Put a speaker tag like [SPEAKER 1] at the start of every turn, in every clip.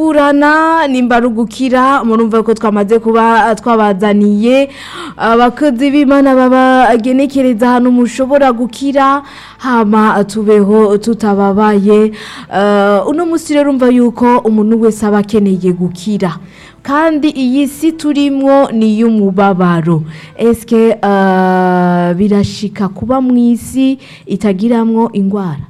[SPEAKER 1] burana nimba ari ugukira murumva ko twamaze kuba twabazaniye abakozi b'imana babagenekereza ahantu mushobora gukira hama tubeho tutababaye Eh, uno munsi rero urumva yuko umuntu wese aba akeneye gukira kandi iyi si turimwo ni iy'umubabaro esike eh, birashika kuba mu isi itagiramwo indwara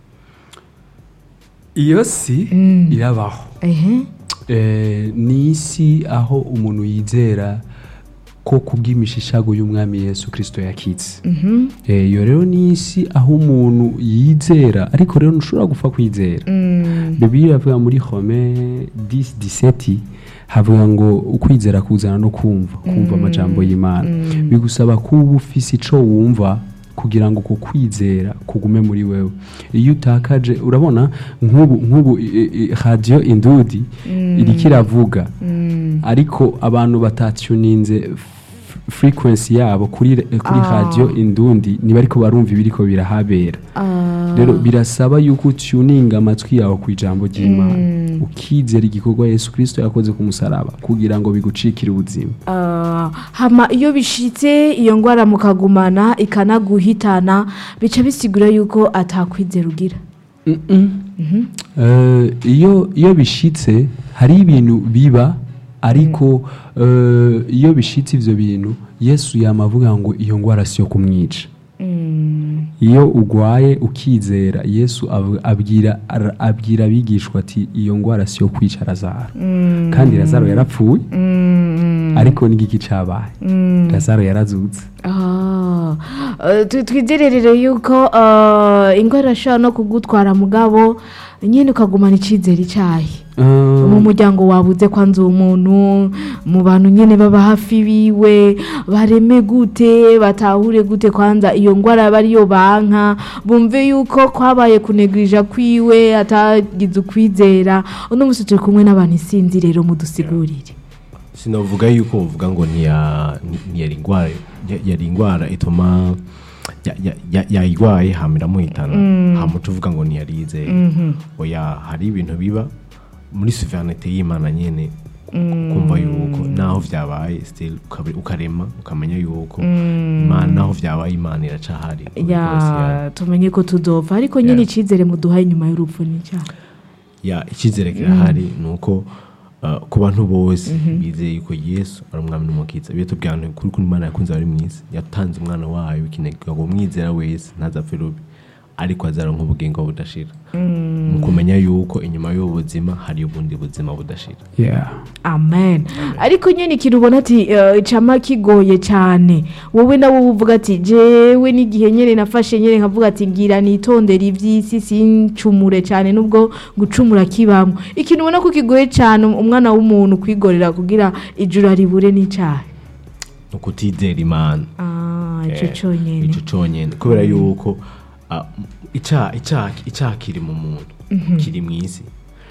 [SPEAKER 2] iyo si irabaho
[SPEAKER 1] ehe
[SPEAKER 2] Eh, ni isi aho umuntu yizera ko kubw'imishishago y'umwami yesu kirisito yakitse Eh, iyo rero ni isi aho umuntu yizera ariko rero ntushobora gupfa kwizera bibiliya iravuga muri home 10 havuga ngo ukwizera kuzana no kumva kumva amajambo y'imana bigusaba kuba ufise ico wumva kugira ngo uko kwizera kugume muri wewe iyo utakaje urabona nk'ubu nk'ubu i- i- radiyo indudi iriko iravuga ariko abantu batatuninze frequency yabo kuri kuri radiyo indundi niba ariko barumva ibiriko birahabera rero birasaba yuko utuninga amatwi yawe ku ijambo ry'imana ukizera igikorwa yesu kirisito yakoze ku musaraba kugira ngo bigucikire ubuzima
[SPEAKER 1] Ah, hama iyo bishitse iyo ngwara mukagumana ikanaguhitana bica bisigura yuko atakwizera ugira
[SPEAKER 2] Eh, iyo iyo bishitse hari ibintu biba ariko eh, iyo bishitse ivyo bintu yesu yamavuga ngo iyo ngwara siyo kumwica iyo ugwaye ukizera yesu ab- abwira ar- abwira abigishwa ati iyo ngwara siyo kwica razaro kandi razaro yarapfuye ariko n'igiki cabaye razaro yarazutse
[SPEAKER 1] Ah, eh, tu- twizererere yuko eh, ingwara irashobora no kugutwara mugabo nyine ukagumana icyizere icyayi
[SPEAKER 2] Eh,
[SPEAKER 1] mu muryango wabuze kwanza umuntu mu bantu nyine baba hafi biwe bareme gute batahure gute kwanza iyo ngwara aba ariyo banka bumve yuko kwabaye kunegirija kwiwe atagize ukwizera uno munsi turi kumwe n'abantu isinzi rero mudusigurire
[SPEAKER 3] sinavuga yuko uvuga ngo ntiya- ntiyari indwara ya- yari indwara ituma ya- ya- ya- yayirwaye hama iramuhitana hama uca uvuga ngo ntiyarize oya hari ibintu biba muri suverenite y'imana nyine ukumva yuko naho vyabaye still ukabe- ukarema ukamenya yuko imana naho vyabaye imana iracahari
[SPEAKER 1] ya tumenye ko tudova ariko nyine
[SPEAKER 3] Yeah.
[SPEAKER 1] icyizere muduhaye nyuma y'urupfu ni icyaha
[SPEAKER 3] ya icyizere kirahari ni uko uh, ku bantu bose bizeye yuko yesu ari umwami n'umukiza biyo tubwira abantu kuri kuri imana yakunze abari mu isi yatanze umwana wayo w'ikinege ngo umwizera wese ntazapfe rubi ariko azaronka ubugingo budashira mu kumenya yuko inyuma y'ubu buzima hari ubundi buzima budashira
[SPEAKER 2] yeah.
[SPEAKER 1] amen ariko nyine ikintu ubona ati eh, icama kigoye cyane wowe nawe uvuga ati jewe n'igihe nyine nafashe nyine nkavuga ati ngira nitondere iby'isi sincumure cyane nubwo gucumura kibamo ikintu ubona ko kigoye cyane umwana w'umuntu kwigorera kugira ijuru aribure n'icyaha
[SPEAKER 3] ni ukutizera imana
[SPEAKER 1] ah icyo
[SPEAKER 3] Eh,
[SPEAKER 1] cyonyine
[SPEAKER 3] ico conyene kubera yuko ah, icyaha icyaha icyaha kiri mu muntu kiri mu isi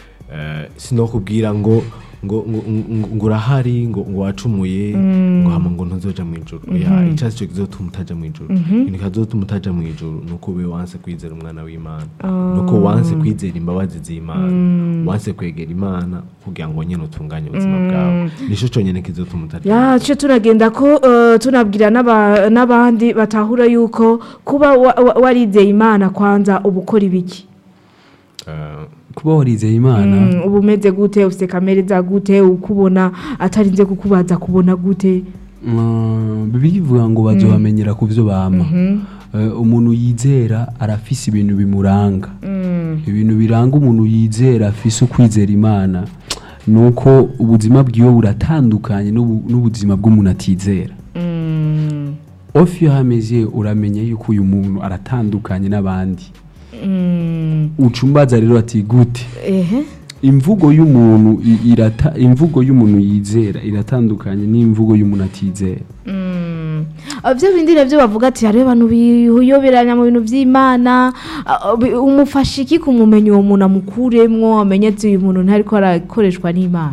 [SPEAKER 3] Eh, sinokubwira ngo ngo ngo ngo- ngo urahari ngo ngo wacumuye ngo hama ngo ntuzoja mu ijuru ya icyaha cyo kizotuma utaja mu ijuru ikintu kizotuma utaja mu ijuru nuko ube wanse kwizera umwana w'imana nuko wanse kwizera imbabazi z'imana wanse kwegera imana kugira ngo nyine utunganye ubuzima bwawe nico conyene kizotuma utaja mu
[SPEAKER 1] ya cyo turagenda ko eh, tunabwira n'aba- n'abandi batahura yuko kuba wa- wa- warizeye imana kwanza uba ukora ibiki
[SPEAKER 3] Eh,
[SPEAKER 2] kuba warizeye imana
[SPEAKER 1] Mm, uba umeze gute ufite kamere za gute ukubona atarinze kukubaza kubona gute
[SPEAKER 2] Mm, bibiliya ivuga ngo bazobamenyera ku byo bama Eh, umuntu yizera arafise ibintu bimuranga ibintu biranga umuntu yizera afise ukwizera imana ni uko ubuzima bwiwe buratandukanye n'ubu- n'ubuzima bw'umuntu atizera ofi iyo hameze uramenya yuko uyu muntu aratandukanye n'abandi ucumbaza rero ati gute
[SPEAKER 1] ehe
[SPEAKER 2] imvugo y'umuntu i- irata imvugo y'umuntu yizera iratandukanye n'imvugo y'umuntu atizera
[SPEAKER 1] Ah, bya bindi nabyo bavuga ati hariho abantu biyoberanya mu bintu by'imana ah, bi- umufasha iki kumumenya uwo muntu amukuremwo amenye ati uyu muntu ntariko arakoreshwa n'imana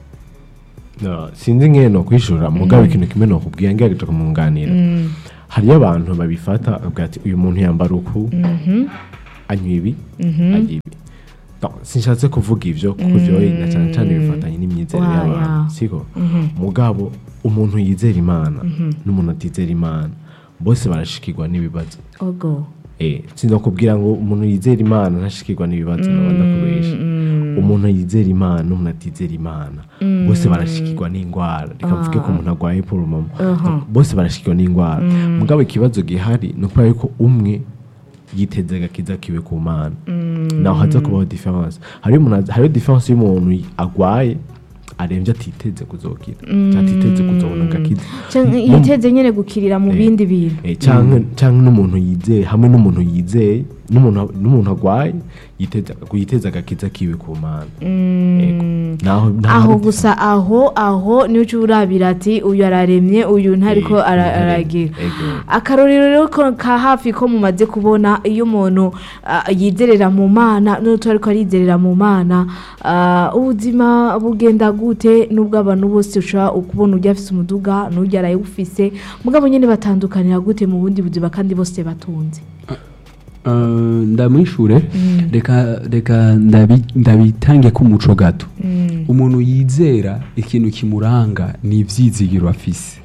[SPEAKER 3] No, sinzi nkene no kwishura mugabo ikintu kimwe no kubwira ngerageje kumunganira hariyo abantu babifata bavuga ati uyu muntu yambara uku anywa ibi arya ibi Donc, sinshatse kuvuga ivyo kuko ivyo na cyane cyane bifatanye n'imyizerere
[SPEAKER 1] Wa,
[SPEAKER 3] y'abantu
[SPEAKER 1] ya.
[SPEAKER 3] siko mugabo umuntu yizera imana n'umuntu atizera imana bose barashikirwa n'ibibazo
[SPEAKER 1] ogo
[SPEAKER 3] Eh, sinza kubwira ngo umuntu yizera imana ntashikirwa n'ibibazo naba ndakubesha umuntu yizera imana n'umuntu atizera imana bose barashikirwa n'indwara reka mvuge ko umuntu arwaye poromamo bose barashikirwa n'indwara mugabo ikibazo gihari ni ukubera yuko umwe yiteze agakiza kiwe ku mana naho haza kubaho diferanse hariyo umuntu aza- hariyo diferanse y'umuntu agwaye arembye atiteze kuzokira cyangwa atiteze kuzobona agakiza
[SPEAKER 1] Canke yiteze nyene gukirira mu bindi bintu
[SPEAKER 3] Eh, canke canke n'umuntu yizeye hamwe n'umuntu yizeye n'umuntu n'umuntu agwaye yiteza yiteza agakiza kiwe ku mana Yego. naho naho
[SPEAKER 1] aho
[SPEAKER 3] hari
[SPEAKER 1] gusa aho aho niyo uca urabira ati uyu araremye uyu ntariko
[SPEAKER 3] Eh,
[SPEAKER 1] ara-
[SPEAKER 3] uyu ntaremye.
[SPEAKER 1] aragira
[SPEAKER 3] Ego.
[SPEAKER 1] akarorero rero ko ka hafi ko mumaze kubona iyo umuntu ah, yizerera mu mana n'utu ariko arizerera mu mana ah, ubuzima bugenda gute nubwo abantu bose ushobora kubona ujya afise umuduga n'ujya arayufise mugabo nyine batandukanira gute mu bundi buzima kandi bose batunze
[SPEAKER 2] Uh, ndamwishure reka reka ndabi- ndabitange ko umuco gato umuntu yizera ikintu kimuranga ni ivyizigiro afise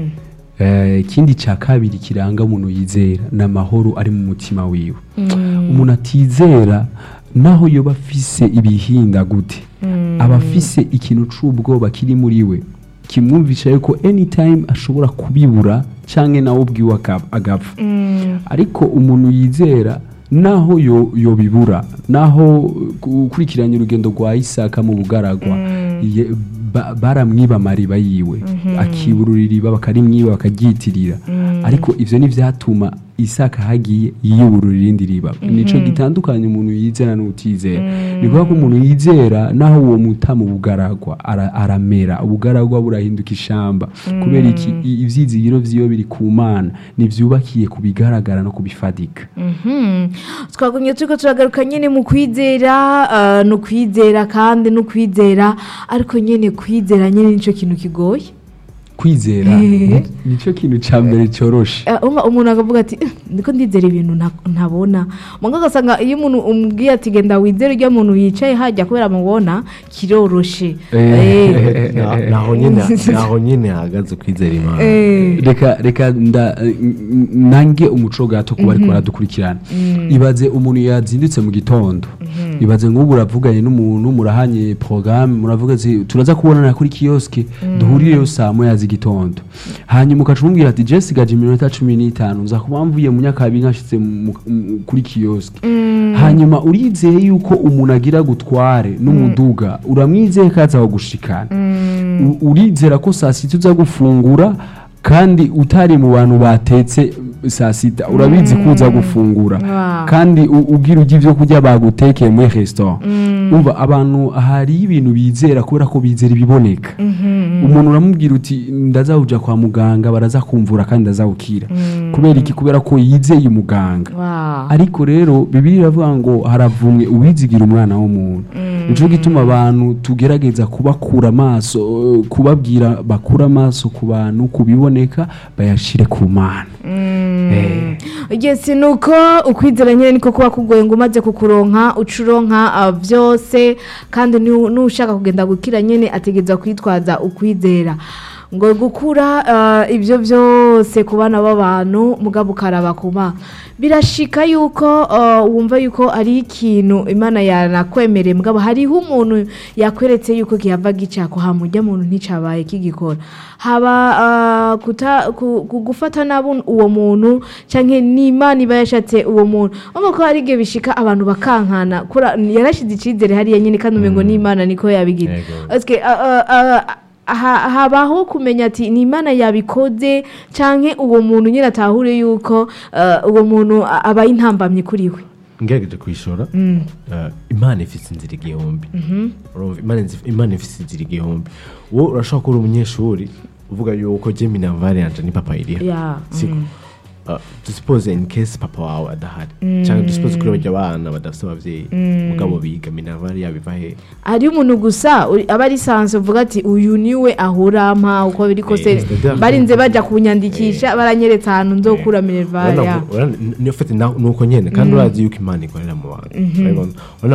[SPEAKER 2] Eh, ikindi cya kabiri kiranga umuntu yizera ni amahoro ari mu mutima wiwe umuntu atizera naho yoba afise ibihinda gute aba afise ikintu c'ubwoba kiri muri we kimwumvisha yuko anytime ashobora kubibura canke nawe ubwiwe aka- agapfa ariko umuntu yizera naho yo yobibura naho ukurikiranye urugendo rwa isaka mu bugaragwa ye- ba- baramwiba amariba yiwe akiburura iriba bakarimwiba bakaryitirira ariko ivyo ntivyatuma isaka hagiye yiyuburura irindi riba nico gitandukanye umuntu yizera n'utizera ni kuvuga ko umuntu yizera naho uwo muta mu bugaragwa ara- aramera ubugaragwa burahinduka ishamba kubera iki i- ivyizigiro vyiwe biri ku mana nivyubakiye ku bigaragara no kubifadika
[SPEAKER 1] twagumye turiko turagaruka nyine mu kwizera ah, ni ukwizera kandi no kwizera ariko nyine kwizera nyine nicyo kintu kigoye
[SPEAKER 2] kwizera
[SPEAKER 1] Eh.
[SPEAKER 2] nico kintu ca mbere coroshe
[SPEAKER 1] Eh, umva umuntu akavuga ati "Eh, ndiko ndizera ibintu nta- ntabona mugabo ugasanga iyo umuntu umubwiye ati genda wizere urya muntu yicaye hajya kubera mubona kiroroshe Eh,
[SPEAKER 3] Na- naho nyine naho nyine hahagaze kwizera imana
[SPEAKER 1] eh,
[SPEAKER 2] reka reka nda n- n- nange umuco gato kuba ariko baradukurikirana ibaze umuntu yazindutse mu gitondo ibaze nk'ubu uravuganye n'umuntu murahanye porogaramu muravuga ati turaza kubonana kuri kiyoske duhurireyo saa moya z'igitondo hanyuma ukaca umubwira ati je sigaje iminota cumi n'itanu nza kuba mvuye mu nyakabi nkashitse mu- mu- kuri kiyoske hanyuma urizeye yuko umuntu agira gutware n'umuduga uramwizeye ko aza gushikana U- urizera ko saa sita uza gufungura kandi utari mu bantu batetse saa sita urabizi ko uza gufungura
[SPEAKER 1] Wow.
[SPEAKER 2] kandi u- ugira ujya ibyo kurya bagutekeye muri resitora umva abantu hari ibintu bizera kubera ko bizera ibiboneka umuntu uramubwira uti ndaza kuja kwa muganga baraza kumvura kandi ndaza gukira kubera iki kubera ko yizeye umuganga
[SPEAKER 1] wow.
[SPEAKER 2] ariko rero bibiri iravuga ngo haravumwe uwizigira umwana w'umuntu nico gituma abantu tugerageza kubakura amaso eh, kubabwira bakura amaso ku bantu kubiboneka bayashire ku mana Eh.
[SPEAKER 1] Yes, nuko ukwizera nyine niko kuba kugoye ngo umaze kukuronka ucuronka uh, byose kandi nu- nushaka kugenda gukira nyine ategeza kwitwaza ukwizera ngo gukura uh, ibyo byose ku bana b'abantu mugabo ukaraba kuba birashika yuko uh, wumva yuko ari ikintu imana yanakwemereye mugabo hariho umuntu yakweretse yuko kihava gicako hamujya muntu nticabaye kigikora haba uh, kuta, ku, ku, gufata nabi uwo muntu canke n'imana iba yashatse uwo muntu urumva ko hari igihe bishika abantu bakankana kura yarashize icizere hariya nyine kandi umengo n'imana niko yabigira
[SPEAKER 3] Yego.
[SPEAKER 1] Eske, uh, uh, uh, ha- habaho kumenya ati ni imana yabikoze canke uwo muntu nyine atahure yuko uh, uwo muntu a- aba intambamye kuri we
[SPEAKER 3] ngerageje kwishora eh, imana ifite inzira igihumbi Urumva, Imana nzi- imana ifite inzira igihumbi wowe urashobora kuba uri umunyeshuri uvuga yuko je minavare yanje ni papa iriha
[SPEAKER 1] Yeah,
[SPEAKER 3] siko Uh, dusipoze in case papa wawe adahari cyangwa dusipoze kuri bajya abana badafite ababyeyi mugabo biga minavare yabiva he
[SPEAKER 1] hari umuntu gusa uri- aba ari sanse uvuga ati uyu niwe ahura mpa uko biri kose
[SPEAKER 3] Eh, c'est-à-dire-
[SPEAKER 1] barinze bajya kunyandikisha baranyeretse ahantu nzokura minervari
[SPEAKER 3] Urabona- urabona- ni- ni- ufite na- nuko nyene kandi urazi yuko imana ikorera mu bantu Urabibona? Urabona